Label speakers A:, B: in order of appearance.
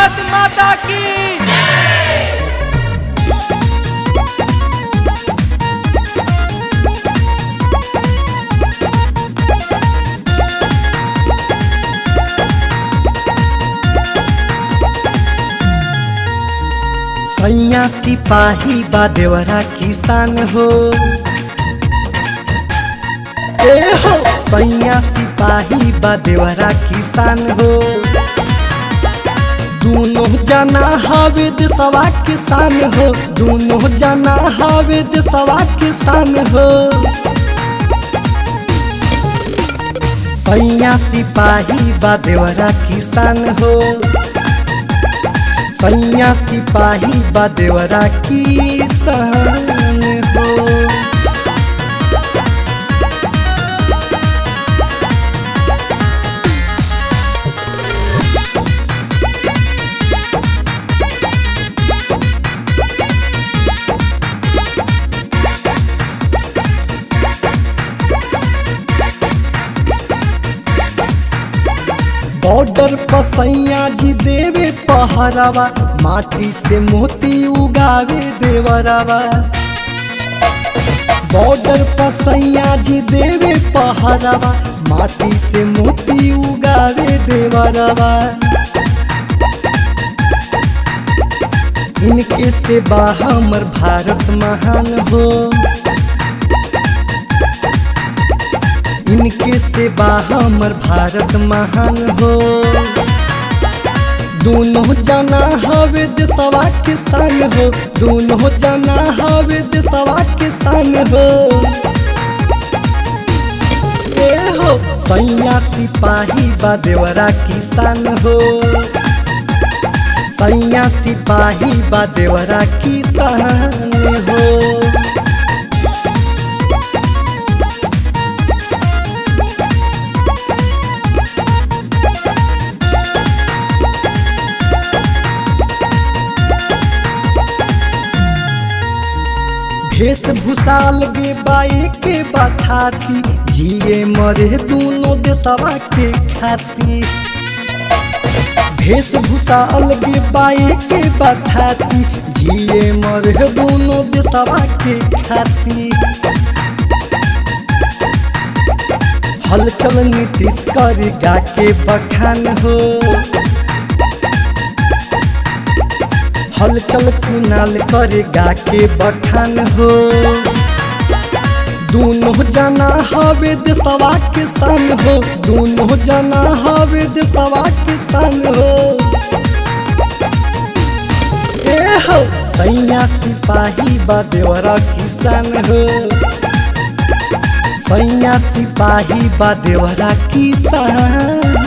A: भारत माता की
B: सैया सिपाही बा देवरा किसान हो ए हो सैया सिपाही बा देवरा किसान हो दोनों जना हवे देशवा किसान हो दोनों जना हवे देशवा किसान हो सैया सिपाही बा देवरा किसान हो सैया सिपाही बा देवरा किसान हो बॉर्डर पर सैया जी देवे पहरावा माटी से मोती उगावे देवरावा बॉर्डर पर सैया जी देवे पहरावा माटी से मोती उगावे देवरावा इनके से बा हमर भारत महान हो इनके से बा हमर भारत महान हो दोनों जना हवे देशवा किसान हो दोनों जना हवे देशवा किसान हो ए हो सैया सिपाही बा देवरा किसान हो सैया सिपाही बा देवरा किसान हो वेशभूषा लगे बाई के बथाती जिए मरे दोनों देशवा के खाती वेशभूषा अलगे बाई के बथाती जिए मरे दोनों देशवा के खाती हलचल नीतीश कर गा के बखान हो हलचल कुनाल करे गा के बखान हो दोनों जना हवे देशवा किसान हो दोनों जना हवे देशवा किसान हो ए हो सैया सिपाही बा देवरा किसान हो सैया सिपाही बा देवरा किसान